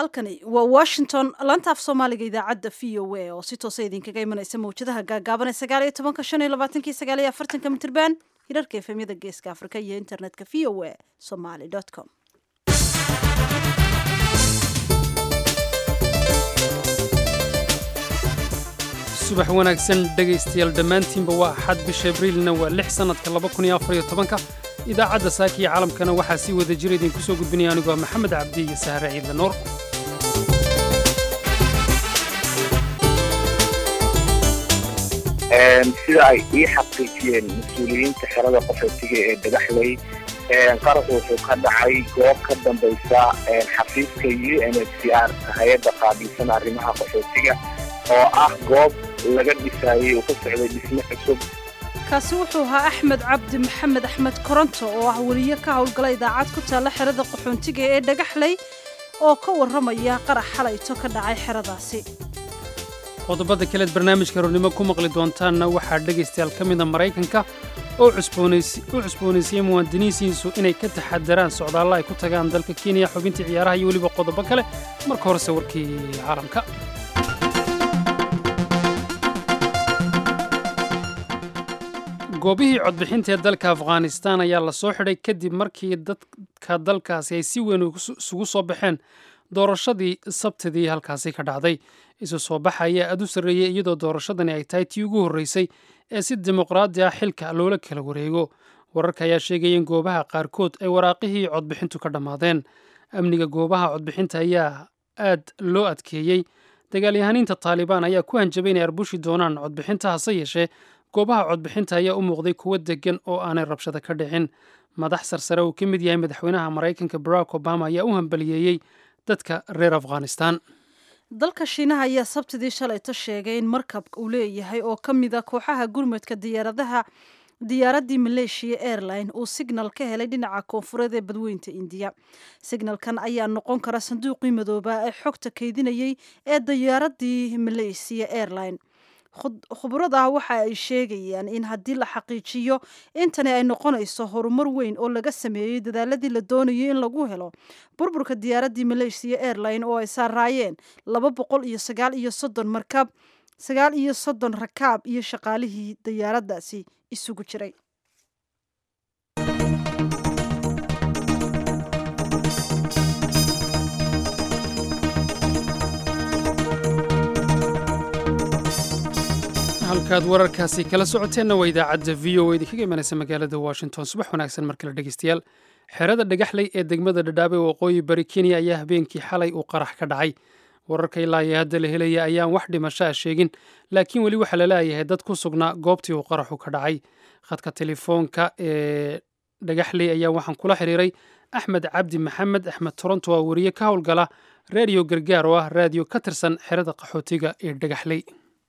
halkani waa washington laanta af soomaaliga idaacadda v o a oo si toosa idinkaga imanaysa mawjadaha gaagaaban ee sagaal iyo tobanka shan iyo labaatanki sagaal iyo afartanka mitirban hirarka efemyada geeska afrika iyo internetka v o a somaly com subax wanaagsan dhegaystayaal dhammaantiinba waa axad bisha abriilna waa lix sannadka laba kun iyo afar iyo tobanka idaacadda saaka iyo caalamkana waxaa sii wada jira idinku soo gudbinaya anigoo maxamed cabdi iyo sahre ciidla nuur sida ay ii xaqiijiyeen mas-uuliyiinta xerada qaxootiga ee dhagaxley qaraxu wuxuu ka dhacay goob ka dambaysa xafiiska u n h c r hay-adda qaabilsan arrimaha qaxootiga oo ah goob laga dhisaayey oo ka socday dhismo cusub kaasi wuxuu ahaa axmed cabdi maxamed axmed koronto oo ah weliye ka howlgala idaacad ku taalla xerada qaxoontiga ee dhagaxley oo ka warramaya qarax xalayto ka dhacay xeradaasi qodobada kaleed barnaamijka roornimo ku maqli doontaanna waxaa dhegaystayaal ka mida maraykanka oo u cusboonaysiiyey muwaadiniinsiisu inay ka taxadaraan socdaalla ay ku tagaan dalka kenya xubintii ciyaaraha iyo weliba qodobo kale marka horese warkii caalamka goobihii codbixinta ee dalka afghanistan ayaa la soo xidhay kadib markii dadka dalkaasi ay si weyn isugu soo baxeen doorashadii sabtidii halkaasi ka dhacday isu soo baxa ayaa aad u sarreeyey iyadoo doorashadani ay tahay tii ugu horreysay ee si dimuqraadi ah xilka loola kala wareego wararka ayaa sheegaya in goobaha qaarkood ay waraaqihii codbixintu ka dhammaadeen amniga goobaha codbixinta ayaa aad loo adkeeyey dagaalyahaniinta taalibaan ayaa ku hanjabay inay arbushi doonaan codbixinta hase yeeshee goobaha codbixinta ayaa u muuqday kuwo deggan oo aanay rabshada ka dhicin madax sarsare uu ka mid yahay madaxweynaha maraykanka barack obama ayaa u hambaliyeeyey dadka reer afghanistan dalka shiinaha ayaa sabtidii shalayto sheegay in markabka uu leeyahay oo ka mid a kooxaha gurmadka diyaaradaha diyaaraddii maleeshiya airline uu signal ka helay dhinaca koonfureed ee badweynta indiya signalkan ayaa noqon kara sanduuqii madoobaa ee xogta kaydinayay ee diyaaraddii maleesiya airline khubrada waxa ay sheegayaan in haddii la xaqiijiyo intani ay noqonayso horumar weyn oo laga sameeyey dadaaladii la doonayo in lagu helo burburka diyaaraddii malaysiya airline oo ay saaraayeen laba boqol iyo sagaal iyo soddon markab sagaal iyo soddon rakaab iyo shaqaalihii diyaaraddaasi isugu jiray halkaad wararkaasi kala socoteenna waa idaacadda v o idinkaga imanaysa magaalada washington subax wanaagsan mar kale dhegeystayaal xerada dhagaxley ee degmada dhadhaabe waqooyi bari kenya ayaa habeenkii xalay uu qarax ka dhacay wararka ilaa iyo hadda la helaya ayaan wax dhimasho ah sheegin laakiin weli waxaa la leeyahay dad ku sugnaa goobtii uu qaraxu ka dhacay khadka telefoonka ee dhagaxley ayaa waxaan kula xiriiray axmed cabdi maxamed axmed toronto waa weriye ka howlgala raadiyo gargaar oo ah raadiyo ka tirsan xerada qaxootiga ee dhagaxley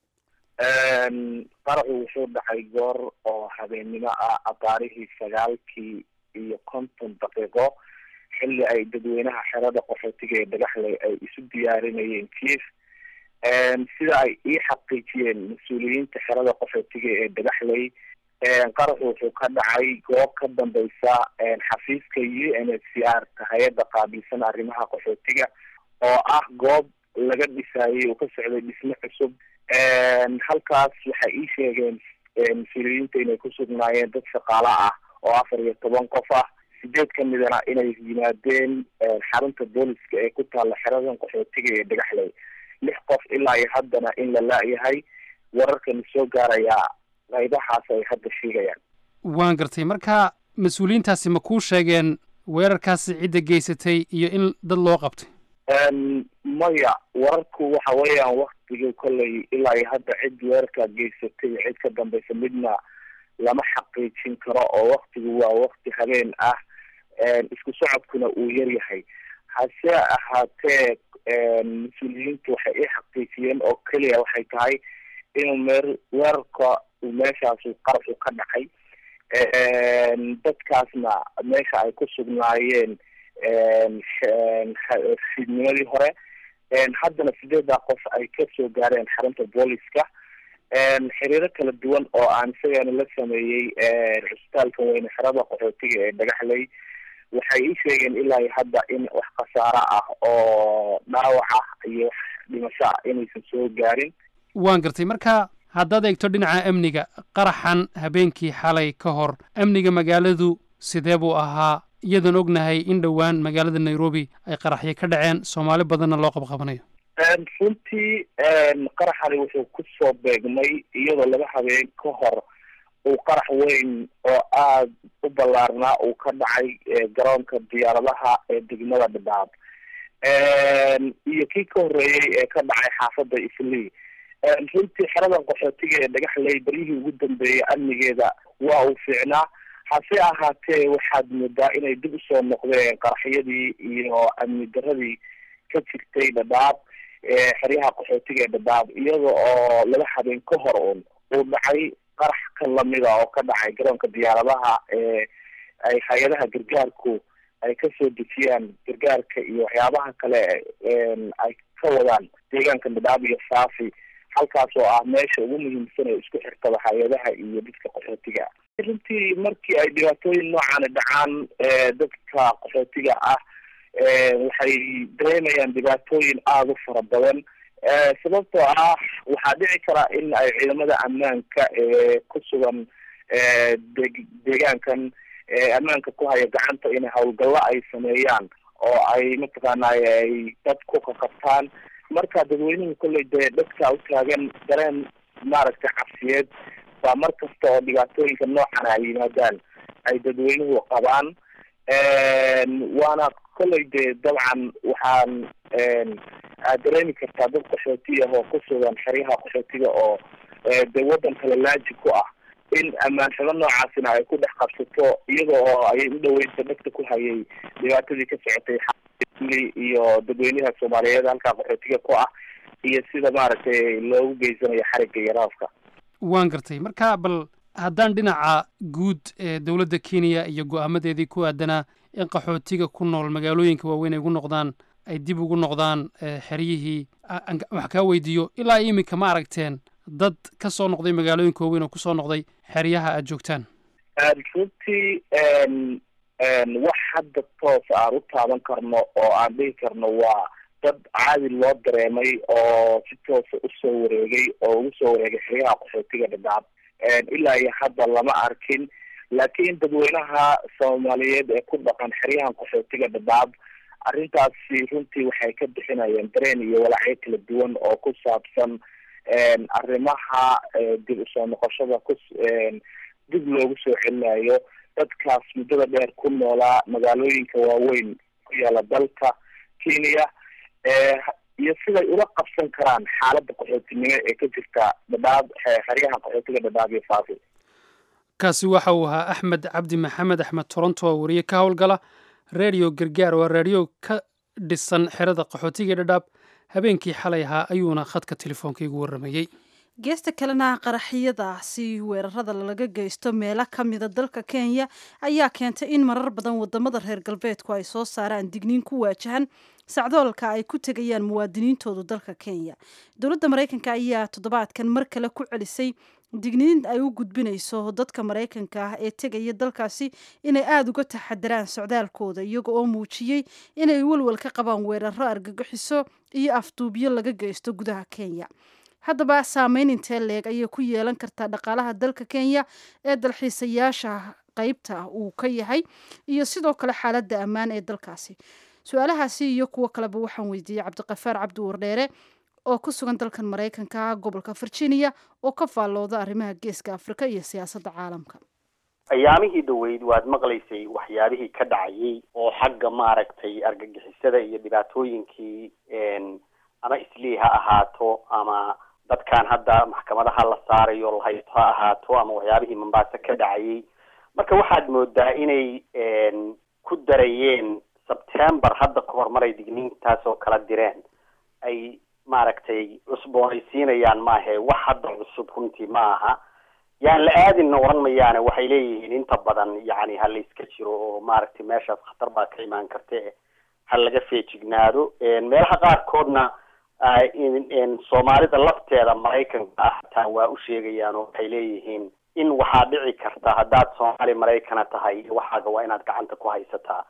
qaraxu wuxuu dhacay goor oo habeennimo ah abaarihii sagaalkii iyo konton daqiiqo xilli ay dadweynaha xerada qaxootiga ee dhagaxley ay isu diyaarinayeen jief sida ay ii xaqiijiyeen mas-uuliyiinta xerada qaxootiga ee dhagaxley qaraxu wuxuu ka dhacay goob ka dambaysa xafiiska u n h c r hay-adda qaabilsan arrimaha qaxootiga oo ah goob laga dhisaayey oo ka socday dhismo cusub halkaas waxay ii sheegeen mas-uuliyiinta inay ku sugnaayeen dad shaqaalo ah oo afar iyo toban qof ah sideed ka midana inay yimaadeen xarunta booliska ee ku taalla xeradan qaxootiga ee dhagaxley lix qof ilaa iyo haddana in la la-yahay wararkana soo gaarayaa qaybahaas ay hadda sheegayaan waan gartay marka mas-uuliyiintaasi ma kuu sheegeen weerarkaasi cidda geysatay iyo in dad loo qabtay maya wararku waxa weeyaan waktiga kolley ilaa iyo hadda cid weerarkaa geysatay cid ka dambaysa midna lama xaqiijin karo oo waktigu waa wakti habeen ah isku socodkuna uu yar yahay hase ahaatee mas-uuliyiintu waxay ii xaqiijiyeen oo keliya waxay tahay inuu meer weerarka uu meeshaasu qaraxu ka dhacay dadkaasna meesha ay ku sugnaayeen fiidnimadii hore haddana sideedaa qof ay kasoo gaareen xarunta booliska xiriiro kala duwan oo aan isagana la sameeyey cusbitaalka weyne xerada qaxootiga ee dhagaxley waxay ii sheegeen ilaa hadda in wax khasaaro ah oo dhaawac ah iyo wax dhimasho ah inaysan soo gaarin waan gartay marka haddaad eegto dhinaca amniga qaraxan habeenkii xalay ka hor amniga magaaladu sidee buu ahaa iyadoon ognahay in dhowaan magaalada nairobi ay qaraxyo ka dhaceen soomaali badanna loo qabqabanayo runtii qaraxani wuxuu kusoo beegmay iyadoo laba habeen ka hor uu qarax weyn oo aada u ballaarnaa uu ka dhacay garoonka diyaaradaha ee degmada dhadhaab iyo kii ka horreeyey ee ka dhacay xaafadda islii runtii xeradan qaxootiga ee dhagaxley beryihii ugu dambeeyay amnigeeda waa uu fiicnaa hase ahaatee waxaad moodaa inay dib usoo noqdeen qaraxyadii iyo amni daradii ka jirtay dhadhaab xeryaha qaxootiga ee dhadhaab iyada oo laba habeen ka hor un uu dhacay qarax ka lamida oo ka dhacay garoonka diyaaradaha ee ay hay-adaha gargaarku ay kasoo dejiyaan gargaarka iyo waxyaabaha kale ay ka wadaan deegaanka dhadhaab iyo saafi halkaas oo ah meesha ugu muhiimsan ee isku xirtaba hay-adaha iyo dadka qaxootiga runtii markii ay dhibaatooyin noocaani dhacaan dadka qaxootiga ah waxay dareemayaan dhibaatooyin aada u fara badan sababtoo ah waxaa dhici kara in ay ciidamada ammaanka ee ku sugan de deegaankan ammaanka ku haya gacanta in howlgallo ay sameeyaan oo ay mataqaanay ay dad ku qaqabtaan marka dadweynuhu kolley dee dadka u taagan dareen maaragtay cabsiyeed baa mar kasta oo dhibaatooyinka noocan ay yimaadaan ay dadweynuhu qabaan waana kolley dee dabcan waxaan aad dareemi kartaa dad qaxooti ah oo ku sugan xeryaha qaxootiga oo dee waddan kale laaji ku ah in ammaan xumo noocaasina ay ku dhex qabsato iyada oo ayay u dhaweynta dadka ku hayay dhibaatadii ka socotay iyo dadweynaha soomaaliyeed halkaa qaxootiga ku ah iyo sida maaragtay loogu geysanayo xarigga iyo raafka waan gartay marka bal haddaan dhinaca guud ee dowladda kenya iyo go-aamadeedii ku aadanaa in qaxootiga ku nool magaalooyinka waaweyn ay ugu noqdaan ay dib ugu noqdaan xeryihii wax kaa weydiiyo ilaa iminka ma aragteen dad ka soo noqday magaalooyinka waaweyn oo kusoo noqday xeryaha aad joogtaan runtii wax hadda toos aan u taaban karno oo aan dhihi karno waa dad caadi loo dareemay oo si toosa usoo wareegay oo ugu soo wareegay xeryaha qaxootiga dhadhaab ilaa iyo hadda lama arkin laakiin dadweynaha soomaaliyeed ee ku dhaqan xeryahan qaxootiga dhadhaab arrintaasi runtii waxay ka bixinayeen dareen iyo walacyo kala duwan oo ku saabsan arrimaha dib usoo noqoshada ku dib loogu soo celinayo dadkaas muddada dheer ku noolaa magaalooyinka waaweyn ku yaala dalka kenya iyo siday ula qabsan karaan xaaladda qaxootinimo ee ka jirta dhadhaab xeryaha qaxootiga dhadhaab iyo faafi kaasi waxa uu ahaa axmed cabdi maxamed axmed toronto oo wariye ka howlgala redio gargaar waa reediyo ka dhisan xerada qaxootiga dhadhaab habeenkii xalay ahaa ayuuna khadka telefoonka igu warramayey geesta kalena qaraxyadaasi weerarada laga geysto meelo ka mida dalka kenya ayaa keentay in marar badan wadamada reer galbeedku ay soo saaraan digniin ku waajahan sacdoolka ay ku tegayaan muwaadiniintoodu dalka kenya dowladda maraykanka ayaa toddobaadkan mar kale ku celisay digniin ay u gudbinayso dadka maraykanka ah ee tegaya dalkaasi inay aada uga taxadaraan socdaalkooda iyaga oo muujiyey inay walwal ka qabaan weeraro argagixiso iyo afduubyo laga geysto gudaha kenya haddaba saameyn intee leeg ayay ku yeelan kartaa dhaqaalaha dalka kenya ee dalxiisayaasha qeybta uu ka yahay iyo sidoo kale xaaladda ammaan ee dalkaasi su-aalahaasi iyo kuwo kaleba waxaan weydiiyey cabdiqafaar cabdi wardheere oo ku sugan dalkan maraykanka gobolka virginia oo ka faallooda arrimaha geeska afrika iyo siyaasadda caalamka ayaamihii dhaweyd waad maqlaysay waxyaabihii ka dhacayay oo xagga maaragtay argagixisada iyo dhibaatooyinkii ama islii ha ahaato ama dadkan hadda maxkamadaha la saarayo lahaysto ha ahaato ama waxyaabihii mombasa ka dhacayay marka waxaad moodaa inay ku darayeen sebtember hadda ka hor maray digniintaas oo kala direen ay maaragtay cusboonaysiinayaan maahe wax hadda cusub runtii ma aha yaan la aadinna oran mayaane waxay leeyihiin inta badan yacni ha la iska jiro oo maaragtay meeshaas khatar baa ka imaan karte ha laga feejignaado meelaha qaarkoodna soomaalida lafteeda maraykanka ah hataa waa u sheegayaan oo waxay leeyihiin in waxaa dhici karta haddaad soomaali maraykana tahay waxaaga waa inaad gacanta ku haysataa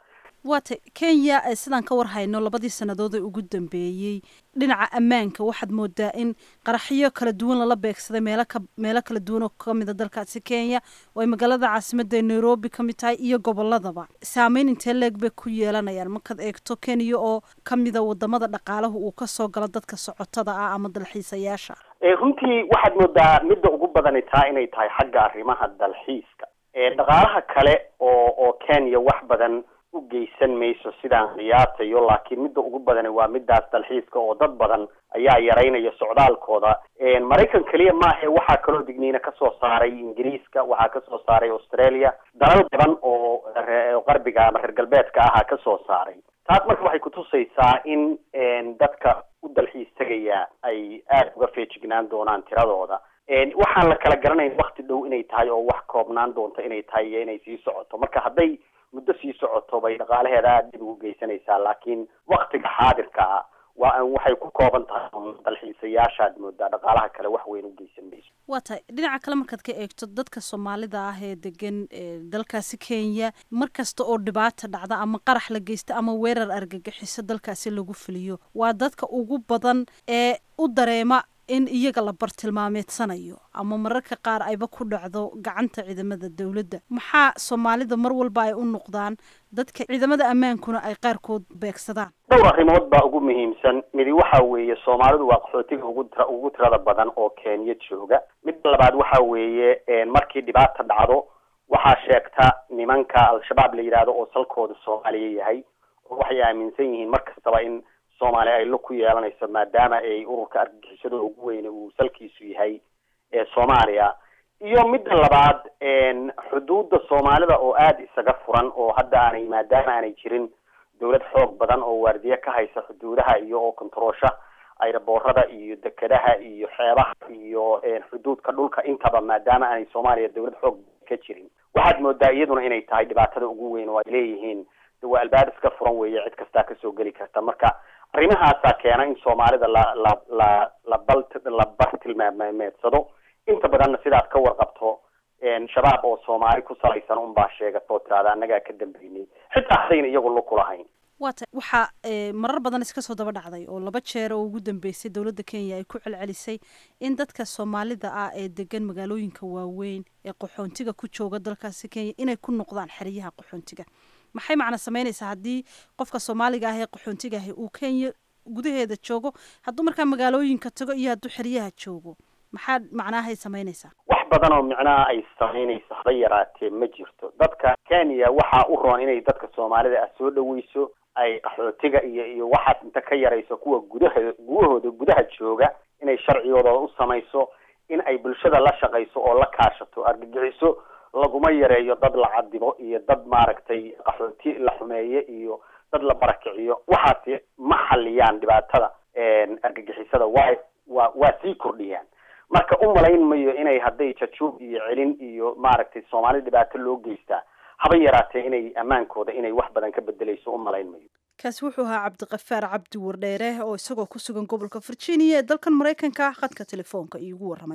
waata kenya sidaan ka war hayno labadii sannadood ee ugu dambeeyey dhinaca ammaanka waxaad moodaa in qaraxyo kala duwan lala beegsaday meelo ka meelo kala duwan oo kamida dalkaasi kenya oo ay magaalada caasimadda ee nairobi ka mid tahay iyo goboladaba saameyn intee leeg bay ku yeelanayaan markaad eegto kenya oo kamida wadamada dhaqaalahu uu kasoo galo dadka socotada ah ama dalxiisayaasha runtii waxaad moodaa midda ugu badani taa inay tahay xagga arrimaha dalxiiska dhaqaalaha kale oo oo kenya wax badan u geysan mayso sidaan qiyaatayo laakiin midda ugu badani waa midaas dalxiiska oo dad badan ayaa yaraynaya socdaalkooda maraykan keliya maahe waxaa kaloo digniina kasoo saaray ingiriiska waxaa kasoo saaray australia dalal badan oo qarbiga ama reer galbeedka ahaa kasoo saaray taas marka waxay kutusaysaa in dadka u dalxiis tegaya ay aada uga feejignaan doonaan tiradooda waxaan la kala garanayn wakti dhow inay tahay oo wax koobnaan doonto inay tahay iyo inay sii socoto marka hadday muddo sii socoto bay dhaqaalaheeda aada dib ugu geysanaysaa laakiin waktiga xaadirka ah waa an waxay ku kooban tahay dalxiisayaashaad moodaa dhaqaalaha kale wax weyn u geysan mayso waa tahay dhinaca kale markaad ka eegto dadka soomaalida ah ee degan dalkaasi kenya mar kasta oo dhibaata dhacda ama qarax la geysta ama weerar argagixiso dalkaasi lagu fuliyo waa dadka ugu badan ee u dareema in iyaga la bartilmaameedsanayo ama mararka qaar ayba ku dhacdo gacanta ciidamada dowladda maxaa soomaalida mar walba ay u noqdaan dadka ciidamada ammaankuna ay qaarkood beegsadaan dhowr arrimood baa ugu muhiimsan midi waxa weeye soomaalidu waa qaxootiga ugu tira ugu tirada badan oo kenya jooga midda labaad waxa weeye markii dhibaata dhacdo waxaa sheegta nimanka al-shabaab la yidhaahdo oo salkooda soomaaliya yahay oo waxay aaminsan yihiin mar kastaba in soomaaliya ay lug ku yeelanayso maadaama ay ururka argagixisada ugu weyne uu salkiisu yahay ee soomaaliya iyo midda labaad xuduudda soomaalida oo aada isaga furan oo hadda aanay maadaama aanay jirin dawlad xoog badan oo waardiye ka haysa xuduudaha iyo oo kontaroosha ayraboorada iyo dekedaha iyo xeebaha iyo xuduudka dhulka intaba maadaama aanay soomaaliya dawlad xoog ka jirin waxaad moodaa iyaduna inay tahay dhibaatada ugu weyn oo ay leeyihiin waa albaab iska furan weeye cid kastaa kasoo geli karta marka arrimahaasaa keena in soomaalida la la la la bal la bartilmaameedsado inta badanna sidaad ka warqabto shabaab oo soomaali ku salaysan unbaa sheegatoo tiraada annagaa ka dambeynay xitaa hadayna iyagu lug kulahayn waata waxaa marar badan iska soo daba dhacday oo laba jeer oo ugu dambeysay dowladda kenya ay ku celcelisay in dadka soomaalida ah ee degan magaalooyinka waaweyn ee qaxoontiga ku jooga dalkaasi kenya inay ku noqdaan xeryaha qaxoontiga maxay macna sameynaysaa haddii qofka soomaaliga ah ee qaxoontiga ahi uu kenya gudaheeda joogo hadduu markaa magaalooyinka tago iyo hadduu xeryaha joogo maxaa macnaahay sameynaysaa wax badan oo micnaha ay sameynayso haba yaraatee ma jirto dadka kenya waxaa u roon inay dadka soomaalida ah soo dhaweyso ay qaxootiga iyo iyo waxaas inta ka yarayso kuwa gudaha gudahooda gudaha jooga inay sharcigooda u samayso in ay bulshada la shaqayso oo la kaashato argagixiso laguma yareeyo dad la cadibo iyo dad maaragtay qaxooti la xumeeye iyo dad la barakiciyo waxaasi ma xaliyaan dhibaatada argagixisada waa waa waa sii kordhiyaan marka u malayn mayo inay hadday jajuub iyo celin iyo maaragtay soomaali dhibaato loo geystaa haba yaraatee inay ammaankooda inay wax badan ka bedeleyso u malayn mayo kaasi wuxuu ahaa cabdiqafaar cabdi wardheere oo isagoo ku sugan gobolka virginia ee dalkan maraykanka ah khadka telefoonka iigu warramay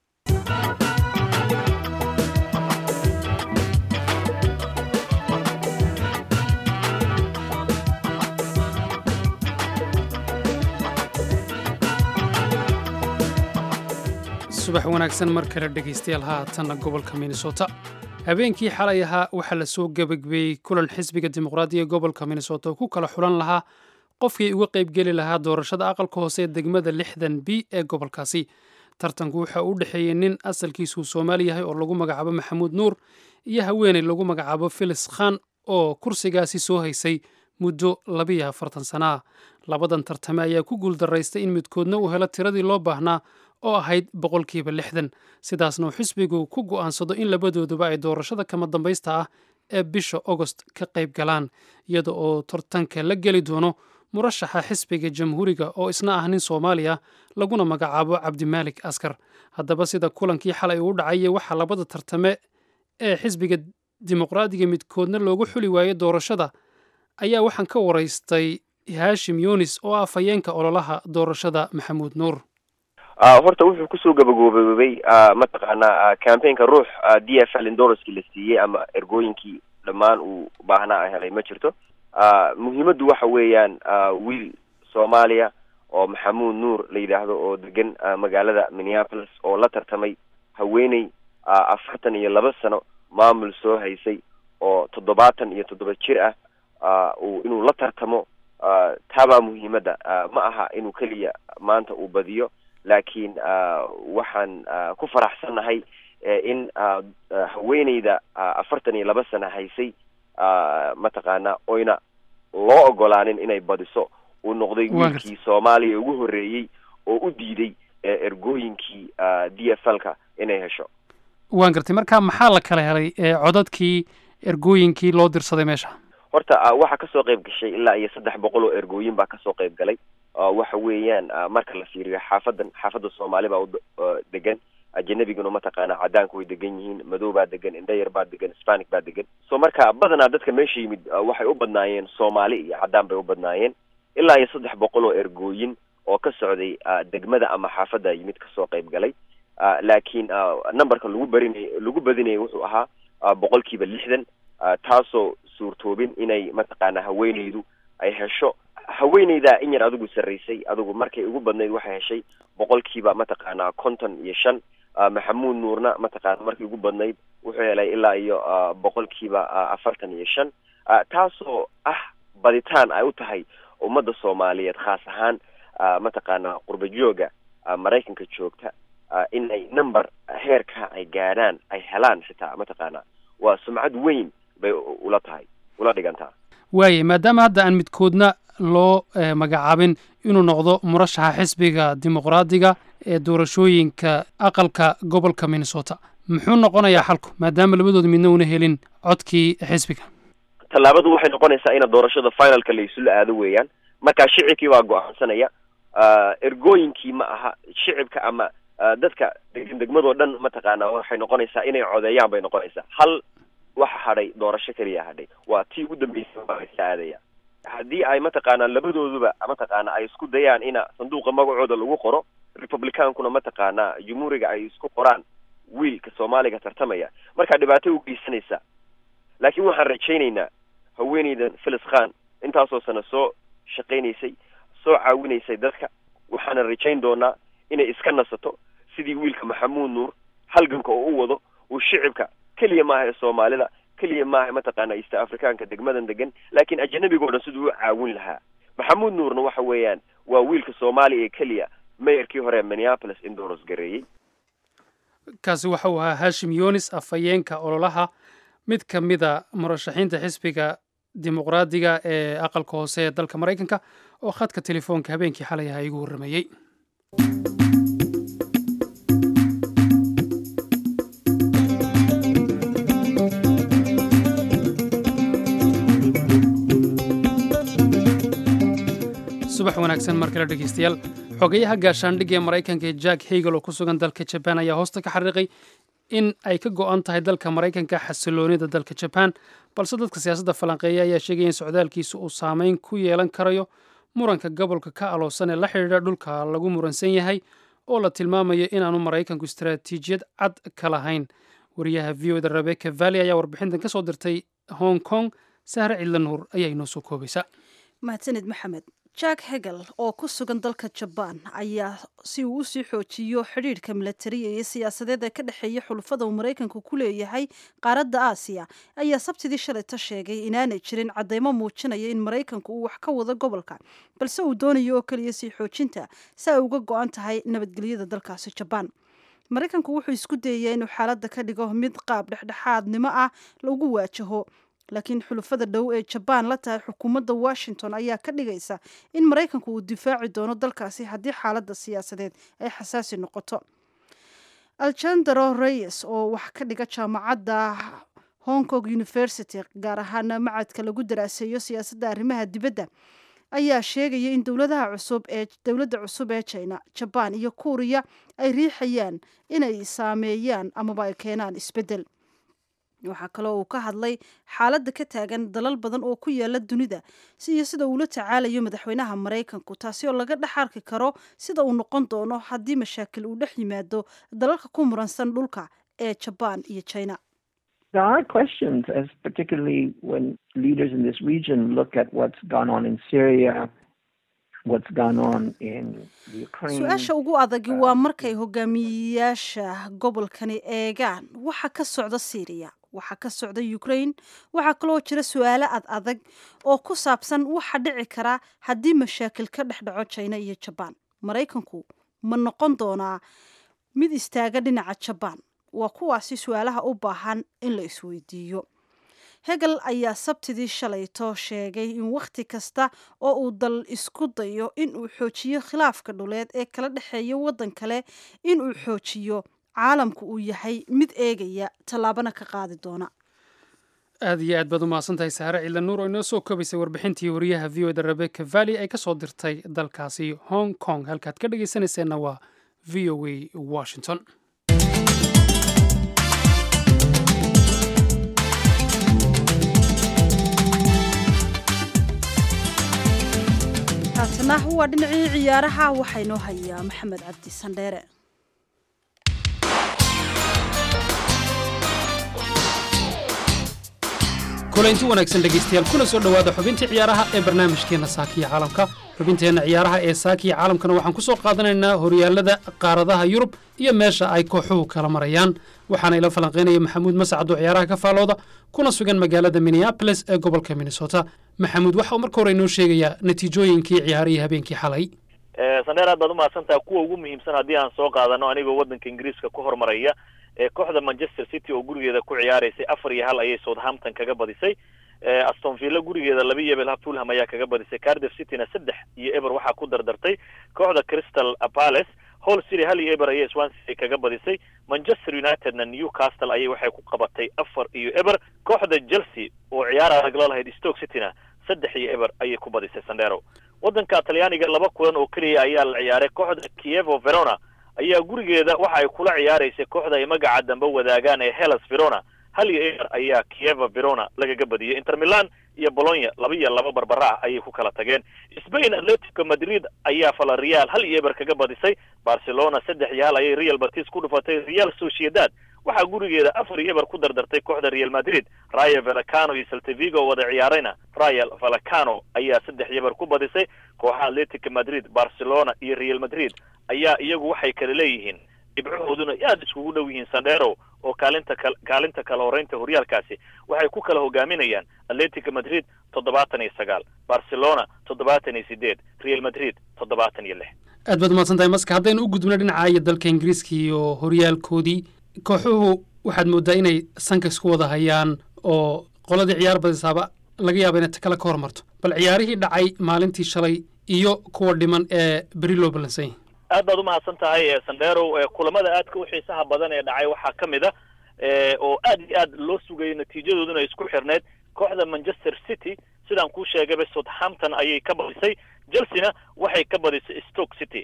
subax wanaagsan mar kale dhegaystayaal haatanna gobolka minnesota habeenkii xalay ahaa waxaa la soo gebagbeeyey kulan xisbiga dimuqraadiga gobolka minnesota oo ku kala xulan lahaa qofkii uga qaybgeli lahaa doorashada aqalka hoose ee degmada lixdan b ee gobolkaasi tartanku waxa uu u dhexeeyey nin asalkiisuu soomaali yahay oo lagu magacaabo maxamuud nuur iyo haweeney lagu magacaabo filis khan oo kursigaasi soo haysay muddo labiyo afartan sana ah labadan tartame ayaa ku guuldaraystay in midkoodna uu helo tiradii loo baahnaa oo ahayd boqolkiiba lixdan sidaasna uu xisbigu ku go'aansado in labadooduba ay doorashada kama dambaysta ah ee bisha ogost ka qayb galaan iyada oo tartanka la geli doono murashaxa xisbiga jamhuuriga oo isna ah nin soomaaliya laguna magacaabo cabdimaalik askar haddaba sida kulankii xalay uu dhacayay waxaa labada tartame ee xisbiga dimuqraadiga midkoodna loogu xuli waayey doorashada ayaa waxaan ka waraystay haashim yunis oo ah fayeenka ololaha doorashada maxamuud nuur horta wuxuu kusoo gabagooboobay mataqaanaa campaignka ruux d f l indorskii la siiyey ama ergooyinkii dhammaan uu baahnaa a helay ma jirto muhiimaddu waxa weeyaan wiil soomaaliya oo maxamuud nuur la yidhaahdo oo degan magaalada minneapolis oo la tartamay haweeney afartan iyo laba sano maamul soo haysay oo toddobaatan iyo toddoba jir ah uu inuu la tartamo taabaa muhiimadda ma aha inuu keliya maanta uu badiyo laakiin waxaan ku faraxsannahay in haweeneyda afartan iyo laba sano haysay mataqaana oyna loo ogolaanin inay badiso uu noqday wiilkii soomaaliya ugu horreeyey oo u diiday ergooyinkii d f l ka inay hesho waan gartay marka maxaa la kala helay codadkii ergooyinkii loo dirsaday meesha horta waxaa kasoo qayb gashay ilaa iyo saddex boqol oo ergooyin baa kasoo qayb galay waxa weeyaan marka la fiiriyo xaafadan xaafadda soomaali baa degan ajanabiguna mataqaana cadaanku way degan yihiin madow baa degan indhayar baa degan hispanic baa degan so marka badanaa dadka meesha yimid waxay u badnaayeen soomaali iyo cadaan bay u badnaayeen ilaa iyo saddex boqol oo ergooyin oo ka socday degmada ama xaafadda yimid kasoo qayb galay laakiin numberka lagu barinay lagu badinayay wuxuu ahaa boqol kiiba lixdan taasoo suurtoobin inay mataqaana haweeneydu ay hesho haweeneyda in yar adigu sarraysay adigu markay ugu badnayd waxay heshay boqolkiiba mataqaana konton iyo shan maxamuud nuurna mataqaana markay ugu badnayd wuxuu helay ilaa iyo boqolkiiba afartan iyo shan taasoo ah baditaan ay u tahay ummadda soomaaliyeed khaas ahaan mataqaana qurba jooga maraykanka joogta in ay number heerka ay gaadhaan ay helaan xitaa mataqaana waa sumcad weyn bay ula tahay ula dhigantaa waaya maadaama hadda aan midkoodna loo magacaabin inuu noqdo murashaxa xisbiga dimuqraadiga ee doorashooyinka aqalka gobolka minnesota muxuu noqonayaa xalku maadaama labadooda midna una helin codkii xisbiga tallaabadu waxay noqonaysaa ina doorashada finalka la isula aado weeyaan markaa shicibkii baa go-aansanaya ergooyinkii ma aha shicibka ama dadka degan degmadoo dhan mataqaana waxay noqonaysaa inay codeeyaan bay noqonaysaa hal waxa hadhay doorasho keliya hadhay waa tii ugu dambeysay baa isla aadaya haddii ay mataqaana labadooduba mataqaana ay isku dayaan ina sanduuqa magacooda lagu qoro republicaankuna mataqaana jumhuuriga ay isku qoraan wiilka soomaaliga tartamaya markaa dhibaato u geysanaysa laakiin waxaan rajaynaynaa haweeneydan philis khan intaasoo sano soo shaqaynaysay soo caawinaysay dadka waxaana rajayn doonaa inay iska nasato sidii wiilka maxamuud nuur halganka oo u wado uu shicibka keliya maaha ee soomaalida keliya maaha mataqaana east africaanka degmadan degan laakiin ajanabigo dhan siduu u caawin lahaa maxamuud nuurna waxa weeyaan waa wiilka soomaaliya ee keliya mayarkii hore minneapolis indoros gareeyey kaasi waxa uu ahaa hashim yunis afhayeenka ololaha mid ka mida murashaxiinta xisbiga dimuqraadiga ee aqalka hoose ee dalka maraykanka oo khadka telefoonka habeenkii xalay ahaa igu warrameeyey subax wanaagsan mar kale dhegeystayaal xogeyaha gaashaandhigga ee maraykanka ee jack hegel oo ku sugan dalka jabaan ayaa hoosta ka xariiqay in ay ka go-an tahay dalka maraykanka xasiloonida dalka jabaan balse dadka siyaasadda falanqeeya ayaa sheegaya in socdaalkiisa uu saameyn ku yeelan karayo muranka gobolka ka aloosan ee la xidhiidha dhulka lagu muransan yahay oo la tilmaamayo inaanu maraykanku istaraatiijiyad cad ka lahayn wariyaha v o da rebecca valley ayaa warbixintan ka soo dirtay hong kong sahre cidla nuur ayaa inoo soo koobaysa mahadsanid maxamed jack hegel oo ku sugan dalka jabaan ayaa si uu usii xoojiyo xidhiidhka milatariya iyo siyaasadeed ee ka dhexeeya xulufada uu maraykanku ku leeyahay qaaradda aasiya ayaa sabtidii shalayta sheegay inaanay jirin caddeymo muujinaya in maraykanku uu wax ka wado gobolka balse uu doonayo oo keliya sii xoojinta si ay uga go-an tahay nabadgelyada dalkaasi jabaan maraykanku wuxuu isku dayayaa inuu xaaladda ka dhigo mid qaab dhexdhexaadnimo ah lagu waajaho laakiin xulufada dhow ee jabaan la tahay xukuumadda washington ayaa ka dhigaysa in maraykanku uu difaaci doono dalkaasi haddii xaaladda siyaasadeed ay xasaasi noqoto algendaro reyes oo wax ka dhiga jaamacadda hong kong university gaar ahaana macadka lagu daraaseeyo siyaasadda arrimaha dibadda ayaa sheegaya in dowladaha cusub ee dowladda cusub ee china jabaan iyo kuuriya ay riixayaan inay saameeyaan amaba ay keenaan isbeddel waxaa kaloo uu ka hadlay xaaladda ka taagan dalal badan oo ku yaala dunida iyo sida uula tacaalayo madaxweynaha maraykanku taasi oo laga dhex arki karo sida uu noqon doono haddii mashaakil uu dhex yimaado dalalka ku muransan dhulka ee jabaan iyo china There are questions, as particularly when leaders in this region look at what's gone on in Syria, what's gone on in Ukraine. su-aasha ugu adagi waa markay hogaamiyeyaasha gobolkani eegaan waxa ka socda syriya waxa ka socda ukraine waxaa kaloo jira su-aalo ad adag oo ku saabsan waxa dhici kara haddii mashaakil ka dhex dhaco china iyo jabaan maraykanku ma noqon doonaa mid istaaga dhinaca jabaan waa kuwaasi su-aalaha u baahan in la isweydiiyo hegel ayaa sabtidii shalayto sheegay in wakhti kasta oo uu dal isku dayo in uu xoojiyo khilaafka dhuleed ee kala dhexeeya waddan kale in uu xoojiyo caalamku uu yahay mid eegaya tallaabana ka qaadi doona aad iyo aad baad u mahadsantahay saare ciidan nuur oo inoo soo koobaysay warbixintii wariyaha v o da rebecca valley ay ka soo dirtay dalkaasi hong kong halkaad ka dhegaysanayseena waa v o a washington haatana waa dhinacii ciyaaraha waxaa inoo hayaa maxamed cabdi sandheere kulanti wanaagsan dhegaystayaal kuna soo dhowaada xubintii ciyaaraha ee barnaamijkeenna saakiya caalamka xubinteenna ciyaaraha ee saakiya caalamkana waxaan ku soo qaadanaynaa horyaalada qaaradaha yurub iyo meesha ay kooxuhu kala marayaan waxaana ila falanqaynaya maxamuud mascad oo ciyaaraha ka faalooda kuna sugan magaalada minneabolis ee gobolka minnesota maxamuud waxa uu marka hore inoo sheegayaa natiijooyinkii ciyaarihii habeenkii xalay sandheer aad baad umahadsantaha kuwa ugu muhiimsan haddii aan soo qaadano anigoo waddanka ingiriiska ku hormaraya ee kooxda manchester city oo gurigeeda ku ciyaaraysay afar iyo hal ayay southampton kaga badisay aston villa gurigeeda laba iyo ebel fulham ayaa kaga badisay cardiff cityna saddex iyo eber waxaa ku dardartay kooxda crystal palace hall city hal iyo eber ayay swansea kaga badisay manchester unitedna newcastle ayay waxay ku qabatay afar iyo eber kooxda chelsea oo ciyaar adag la lahayd stoke cityna saddex iyo eber ayay ku badisay sandero waddanka talyaaniga laba kulan oo keliya ayaa la ciyaaray kooxda kievo verona ayaa gurigeeda waxa ay kula ciyaaraysay kooxda ay magaca dambe wadaagaan ee hellas verona hal iyo eber ayaa kieva verona lagaga badiyey inter milan iyo bolonya laba iyo laba barbara ah ayay ku kala tageen spain atletico madrid ayaa falareal hal iyo eber kaga badisay barcelona saddex iyo hal ayay real batis ku dhufatay real sociedad waxaa gurigeeda afar iyo eber ku dardartay kooxda real madrid rayo vallecano iyo saltavigo oo wada ciyaarayna real vallecano ayaa saddex iyo eber ku badisay kooxaha atletico madrid barcelona iyo real madrid ayaa iyagu waxay kala leeyihiin dhibcahooduna aad iskugu dhow yihiin sandero oo kaalinta kal kaalinta kala horeynta horyaalkaasi waxay ku kala hogaaminayaan atletico madrid toddobaatan iyo sagaal barcelona toddobaatan iyo sideed real madrid toddobaatan iyo lix aad baad umahadsan tahay maska haddaynu u gudubno dhinaca iyo dalka ingiriiska iyo horyaalkoodii kooxuhu waxaad mooddaa inay sanka isku wada hayaan oo qoladii ciyaar badisaaba laga yaaba inay takale ka hormarto bal ciyaarihii dhacay maalintii shalay iyo kuwa dhiman ee beri loo ballansan yahay aad baad umahadsan tahay sandero kulamada aadka u xiisaha badan ee dhacay waxaa ka mid a oo aad iyo aad loo sugayay natiijadooduna isku xirneyd kooxda manchester city sidaan kuu sheegayba southampton ayay ka badisay chelsea-na waxay ka badisay stoke city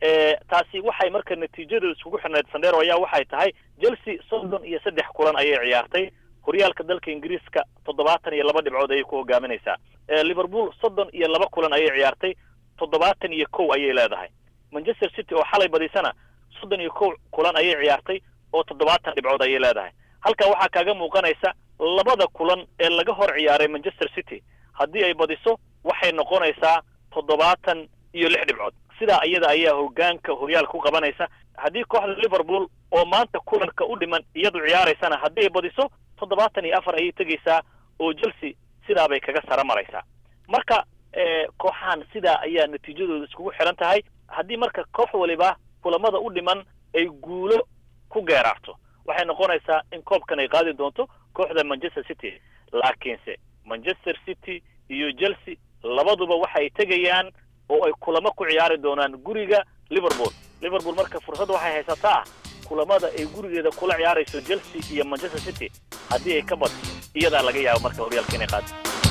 taasi waxay marka natiijadooda iskugu xirneyd sandero ayaa waxay tahay chelsea soddon iyo saddex kulan ayay ciyaartay horyaalka dalka ingiriiska toddobaatan iyo laba dhibcood ayay ku hogaaminaysaa liverpool soddon iyo laba kulan ayay ciyaartay toddobaatan iyo kow ayay leedahay manchester city oo xalay badisana soddon iyo kow kulan ayay ciyaartay oo toddobaatan dhibcood ayay leedahay halkaa waxaa kaaga muuqanaysa labada kulan ee laga hor ciyaaray manchester city haddii ay badiso waxay noqonaysaa toddobaatan iyo lix dhibcood sidaa iyada ayaa hogaanka horyaalka ku qabanaysa haddii kooxda liverpool oo maanta kulanka u dhiman iyadu ciyaaraysana haddii ay badiso toddobaatan iyo afar ayay tegaysaa oo chelsea sidaabay kaga sara maraysaa marka kooxahan sidaa ayaa natiijadooda iskugu xiran tahay haddii marka koox waliba kulamada u dhiman ay guulo ku geeraarto waxay noqonaysaa in koobkan ay qaadi doonto kooxda manchester city laakiinse manchester city iyo chelsea labaduba waxay tegayaan oo ay kulamo ku ciyaari doonaan guriga liverpool liverpool marka fursad waxay haysataa kulamada ay gurigeeda kula ciyaarayso chelsea iyo manchester city haddii ay ka badso iyadaa laga yaabo marka horyaalka inay qaado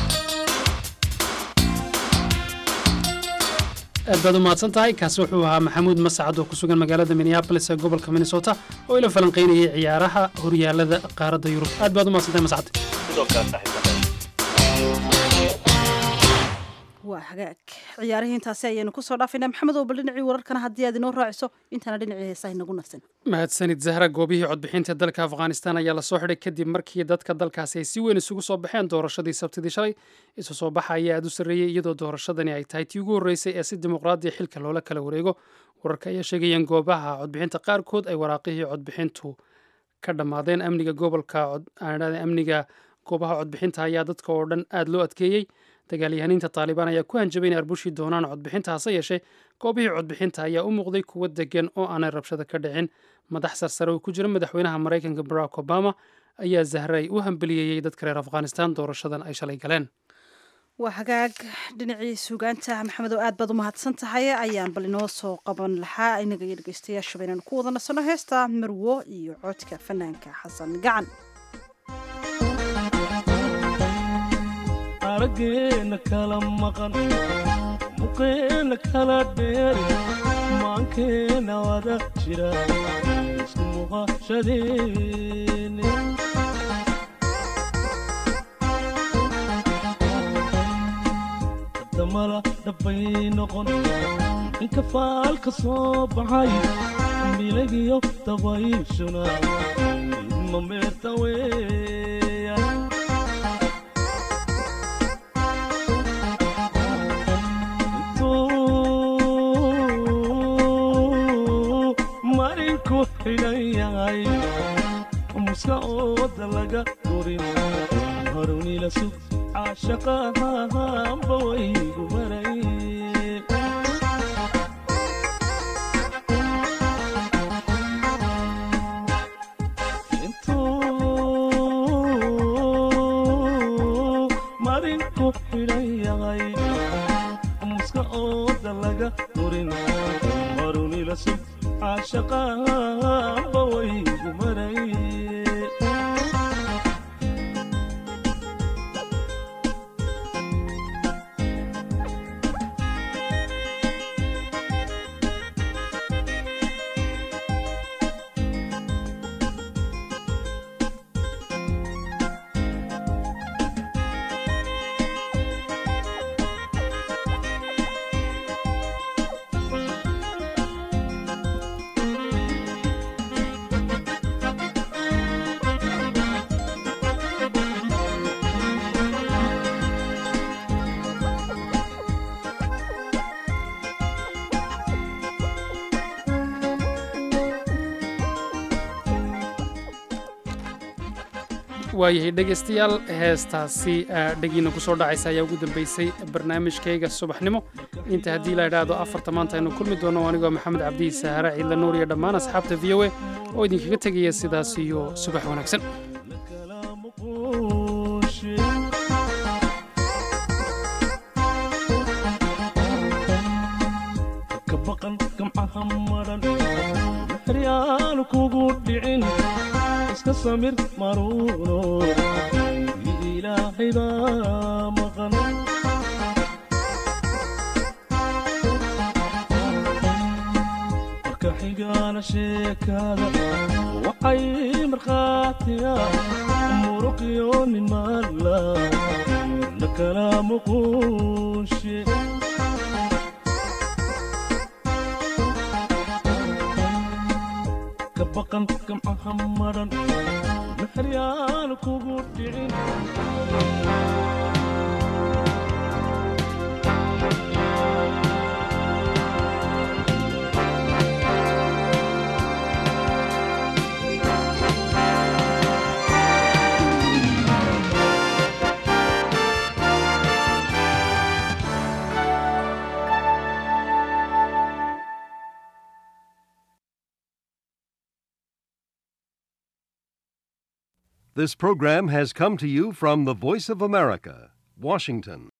aad baad u mahadsan tahay kaasi wuxuu ahaa maxamuud mascad oo ku sugan magaalada minneabolis ee gobolka minnesota oo ila falanqaynayay ciyaaraha horyaalada qaaradda yurub aad baad u mahadsan tahay mascad sidoo kale saaxiibada waa hagaag ciyaarihii intaasi ayaynu kusoo dhaafaynaa maxamed oo bal dhinacii wararkana haddii aad inoo raaciso intaana dhinacii heesaha inagu nafsan mahadsanid zahra goobihii codbixinta dalka afghanistan ayaa lasoo xidhay kadib markii dadka dalkaasi ay si weyn isugu soo baxeen doorashadii sabtidii shalay isu soo baxa ayaa aad u sarreeyey iyadoo doorashadani ay tahay tii ugu horreysay ee si dimuqraadiya xilka loola kala wareego wararka ayaa sheegayeen goobaha codbixinta qaarkood ay waraaqihii codbixintu ka dhammaadeen amniga gobolka amniga goobaha codbixinta ayaa dadka oo dhan aad loo adkeeyey dagaalyahaniinta taalibaan ayaa ku hanjabay inay arbushii doonaan codbixinta hase yeeshee goobihii codbixinta ayaa u muuqday kuwo degan oo aanay rabshada ka dhicin madax sarsare oo ku jira madaxweynaha maraykanka barack obama ayaa zahray u hambeliyeeyey dadka reer afghanistan doorashadan ay shalay galeen waa hagaag dhinacii suugaanta maxamed oo aad baad u mahadsan tahay ayaan bal inoo soo qaban lahaa inaga iyo dhegeystayaashaba inaan ku wada nasano heesta marwo iyo codka fanaanka xasan gacan araggeena kala maqan muqeena kala dheeri maankeena wada jira isku muuqashadeeni damala dhabbay noqon inka faalka soo baxay milagiyo dabayshuna idma meerta weeya marinku xidhan yahay muska ooda laga durin harunila sug caashaqahanba waygu maray intuu marinku xidhan yahay muska ooda laga durin harunila sug caashaqahanba waygu maray waayahay dhegaystayaal heestaasi dhegiina ku soo dhacaysa ayaa ugu dambaysay barnaamijkayga subaxnimo inta haddii la idhaahdo afarta maanta aynu kulmi doono anigoo maxamed cabdihi saahare ciidla nuur iyo dhammaan asxaabta v o a oo idinkaga tegaya sidaas iyo subax wanaagsan maryaanu kugu dhicin iska samir maruuno ilaahay baa maqan marka xigaana sheekaada waxay markhaatiya muruqiyo nin maala la kala muquunshe kabaqan gamcaha maran maxryaanu kugu dhicin This program has come to you from the Voice of America, Washington.